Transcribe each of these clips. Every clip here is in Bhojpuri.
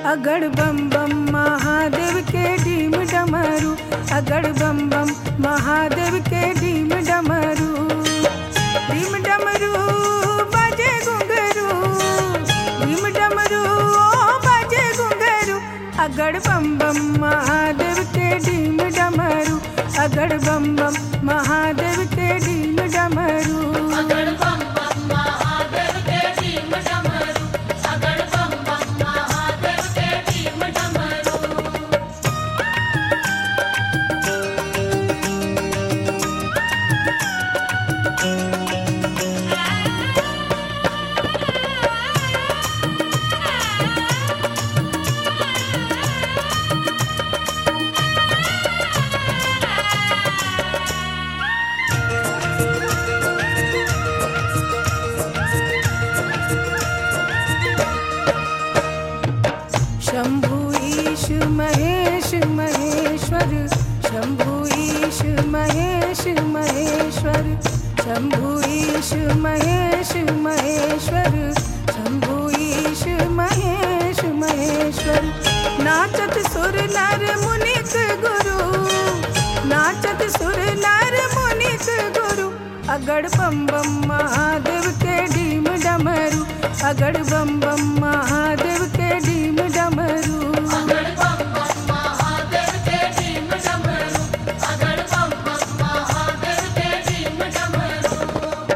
अगड़ बम बम महादेव के डीम डमरू अगड़ बम बम महादेव के डीम डमरू डीम डमरू बाजे घुंघरू डीम डमरू ओ बाजे घुंघरू अगड़ बम बम महादेव के डीम डमरू अगड़ बम बम महादेव के डीम डमरू अगड़ बम बम महादेव के टीम डमरू अगड़ बम बम महादेव के टीम डमरू शंभु ईश महेश महेश्वर शंभु ईश महेश महेश्वर शंभु ईश महेश महेश्वर शंभु ईश महेश महेश्वर नाचत सुर नर मुनित गुरु नाचत सुर नर मुनित गुरु अगड़ बम बम महादेव के डीम डमरू अगड़ बम बम महादेव के डीम डमरू अगड़ बम बम महादेव के टीम डमरू अगड़ बम बम महादेव के टीम डमरू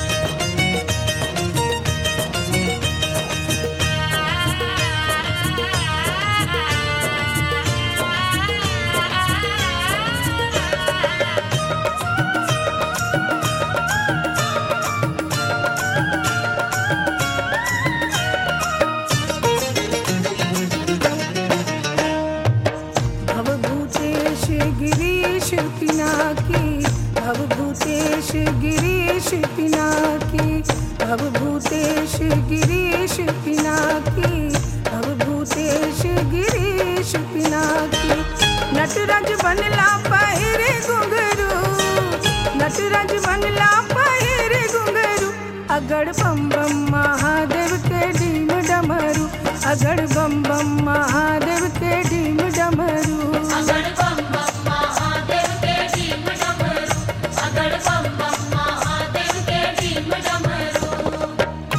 भवभूतेश गिरीश पिनाकी भवभूतेश गिरीश पिनाकी भवभूतेश गिरीश पिनाकी भवभूतेश गिरीश पिनाकी नटराज बनला पहिरे घुंघरू नटराज बनला पहिरे घुंघरू अगड़ बम बम महादेव के डीम डमरू अगड़ बम बम महादेव के डीम डमरू अगड़ बम बम महादेव के टीम डमरू अगड़ बम बम महादेव के टीम डमरू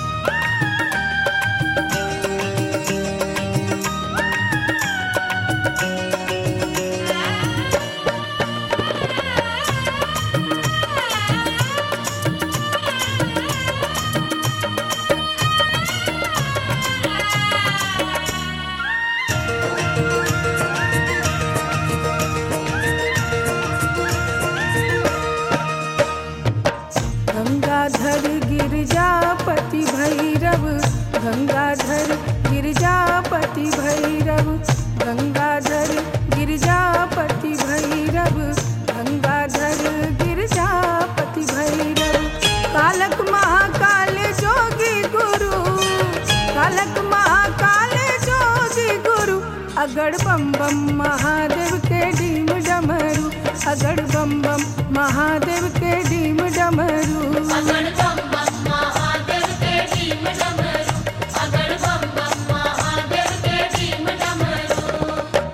गंगाधर गिरजापति भैरव गंगाधर गिरजापति भैरव गंगाधर गिरजापति भैरव गंगाधर गिरजापति भैरव कालक महाकाल जोगी गुरु कालक महाकाल जोगी गुरु अगड़ बम बम महादेव के डीम डमरू अगड़ बम बम महादेव के डीम डमरू अगड़ बम बम महादेव के टीम डमरू अगड़ बम बम महादेव के टीम डमरू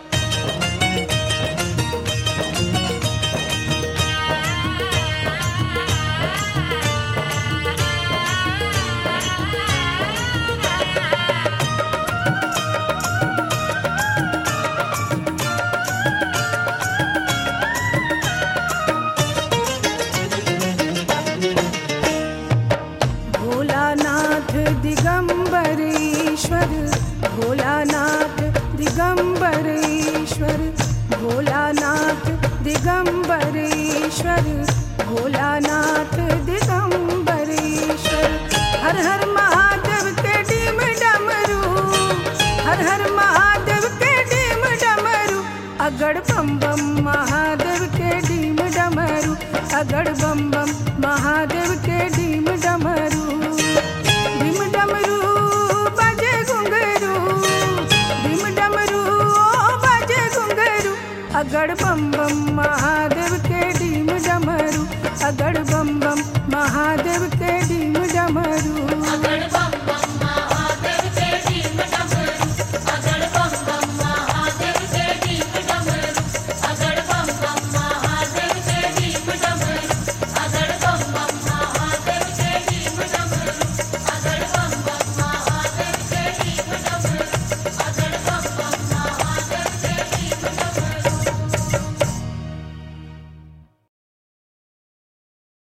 भोलानाथ दिगंबर ईश्वर भोलानाथ दिगंबर ईश्वर भोलानाथ दिगंबर ईश्वर भोलानाथ दिगंबर ईश्वर हर हर महादेव के डीम डमरू हर हर महादेव के डीम डमरू अगड़ बम बम महादेव के डीम डमरू अगड़ बम बम महादेव के डीम डमरू डीम डमरू बाजे घुंघरू डीम डमरू ओ बाजे घुंघरू अगड़ बम बम महादेव